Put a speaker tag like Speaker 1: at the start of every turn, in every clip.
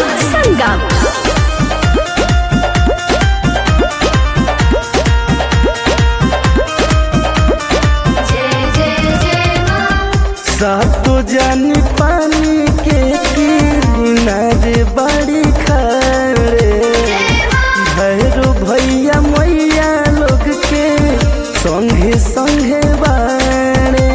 Speaker 1: संगम
Speaker 2: जय जय जय माँ
Speaker 3: सातो जानी पानी के किनारे बड़ी खड़े भैरो भैया मैया लोग के संगे संगे बाड़े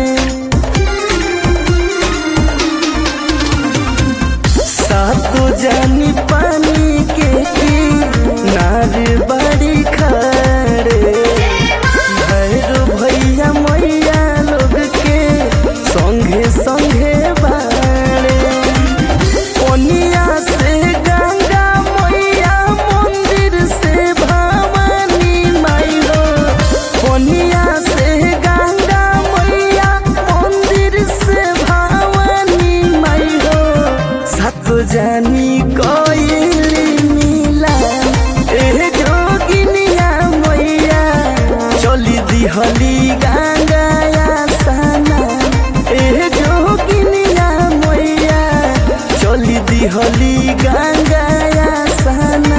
Speaker 3: सातो जानी पानी के किनारे बड़ी खड़े भैरो भैया मैया लोग के संगे संगे बाड़े ओनिया से गंगा मैया मंदिर से भवानी माई हो ओनिया से गंगा मैया मंदिर से भवानी माई हो सात जानी कोइली मिला ए जोगिनिया मैया चली दिहली गंगाया सना ए जोगिनिया मैया चली दिहली गंगाया सना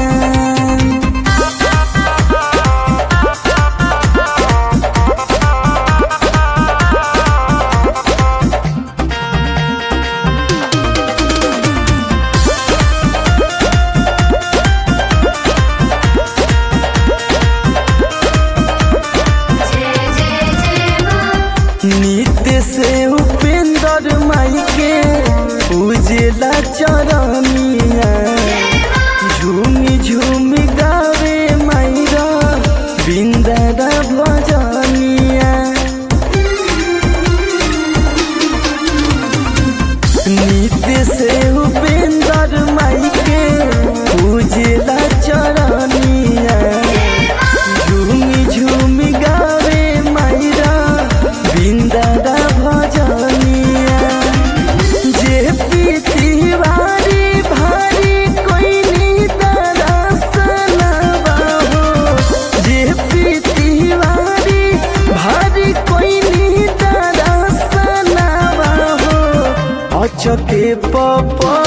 Speaker 2: जय जय जय माँ
Speaker 3: नित्य से उपेंद्र माई के उजला चरनिया झूमी झूमी गावे माईरा बिंदरा भजनिया नित्य से उपेंद्र माई के उजला चरनिया झूमी झूमी गावे माईरा बिंदरा भजनिया जे पीती भारी भारी कोई नी दरसनवा हो जे पीती भारी भारी कोई नी दरसनवा हो अचके पप